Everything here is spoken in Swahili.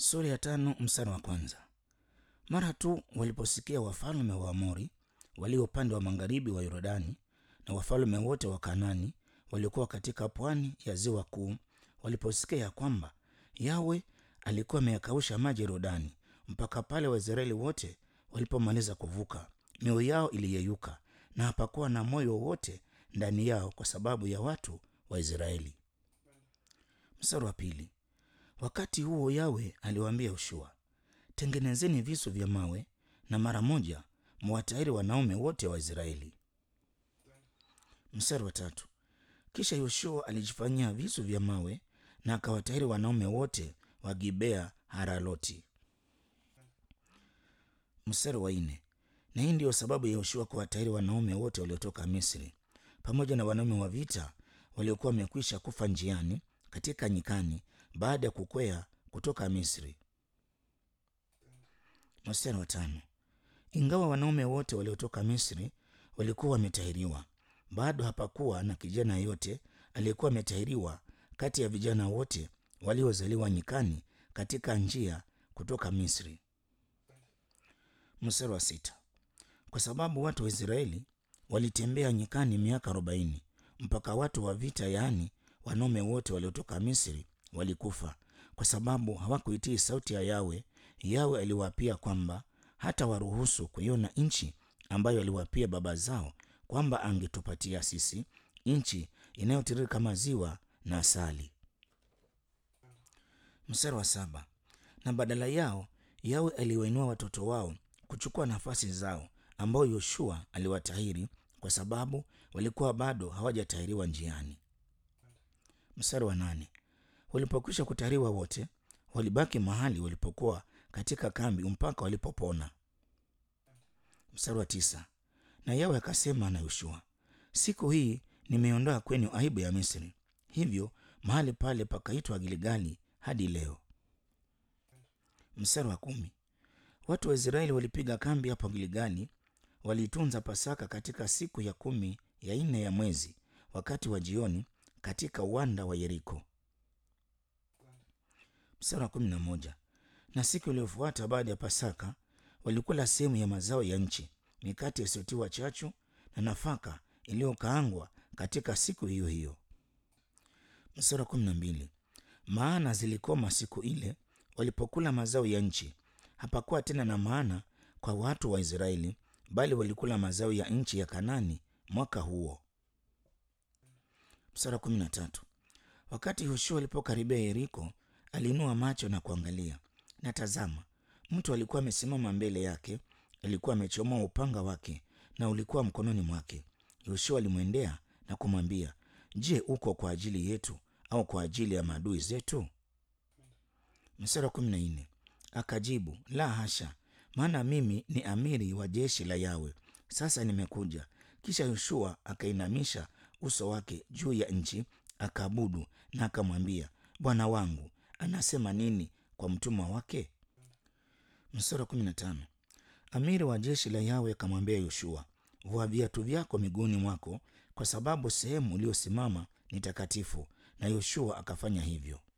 Sura ya tano mstari wa kwanza. Mara tu waliposikia wafalme wa Amori walio upande wa magharibi wa Yordani na wafalme wote wa Kanani waliokuwa katika pwani ya ziwa kuu, waliposikia ya kwamba Yawe alikuwa ameyakausha maji Yordani mpaka pale Waisraeli wote walipomaliza kuvuka, mioyo yao iliyeyuka na hapakuwa na moyo wowote ndani yao kwa sababu ya watu wa Israeli. Mstari wa pili. Wakati huo Yawe aliwaambia Yoshua, tengenezeni visu vya mawe na mara moja mwatahiri wanaume wote wa Israeli. Mstari wa tatu. Kisha Yoshua alijifanyia visu vya mawe na akawatahiri wanaume wote wa Gibea Haraloti. Mstari wa nne. Na hii ndiyo sababu ya Yoshua kuwatahiri wanaume wote waliotoka Misri pamoja na wanaume wa vita waliokuwa wamekwisha kufa njiani katika nyikani baada ya kukwea kutoka Misri. Mstari wa tano. Ingawa wanaume wote waliotoka Misri walikuwa wametahiriwa, bado hapakuwa na kijana yeyote aliyekuwa ametahiriwa kati ya vijana wote waliozaliwa nyikani katika njia kutoka Misri. Mstari wa sita. Kwa sababu watu wa Israeli walitembea nyikani miaka arobaini mpaka watu wa vita, yaani wanaume wote waliotoka Misri walikufa kwa sababu hawakuitii sauti ya Yawe. Yawe aliwaapia kwamba hata waruhusu kuiona nchi ambayo aliwapia baba zao kwamba angetupatia sisi, nchi inayotiririka maziwa na asali. Mstari wa saba. Na badala yao Yawe aliwainua watoto wao kuchukua nafasi zao ambao Yoshua aliwatahiri kwa sababu walikuwa bado hawajatahiriwa njiani. Mstari wa nane. Walipokwisha kutahiriwa wote walibaki mahali walipokuwa katika kambi mpaka walipopona. Mstari wa tisa. Na Yawe akasema na Yoshua, siku hii nimeondoa kwenu aibu ya Misri. Hivyo mahali pale pakaitwa Gilgali hadi leo. Mstari wa kumi. Watu wa Israeli walipiga kambi hapo Gilgali, waliitunza Pasaka katika siku ya kumi ya nne ya mwezi, wakati wa jioni, katika uwanda wa Yeriko. Mstari wa kumi na moja. Na siku iliyofuata baada ya Pasaka walikula sehemu ya mazao ya nchi, mikate isiyotiwa chachu na nafaka iliyokaangwa katika siku hiyo hiyo. Mstari wa kumi na mbili. Maana zilikoma siku ile walipokula mazao ya nchi, hapakuwa tena na maana kwa watu wa Israeli, bali walikula mazao ya nchi ya Kanani mwaka huo. Mstari wa kumi na tatu. Wakati Yoshua alipokaribia Yeriko, aliinua macho na kuangalia, na tazama, mtu alikuwa amesimama mbele yake. Alikuwa amechomoa upanga wake na ulikuwa mkononi mwake. Yoshua alimwendea na kumwambia, Je, uko kwa ajili yetu au kwa ajili ya maadui zetu? Mstari wa kumi na nne. Akajibu, la hasha, maana mimi ni amiri wa jeshi la Yawe. Sasa nimekuja. Kisha Yoshua akainamisha uso wake juu ya nchi, akaabudu na akamwambia, Bwana wangu anasema nini kwa mtumwa wake? Mstari wa kumi na tano. Amiri wa jeshi la Yawe akamwambia Yoshua, vua viatu vyako miguuni mwako, kwa sababu sehemu uliyosimama ni takatifu. Na Yoshua akafanya hivyo.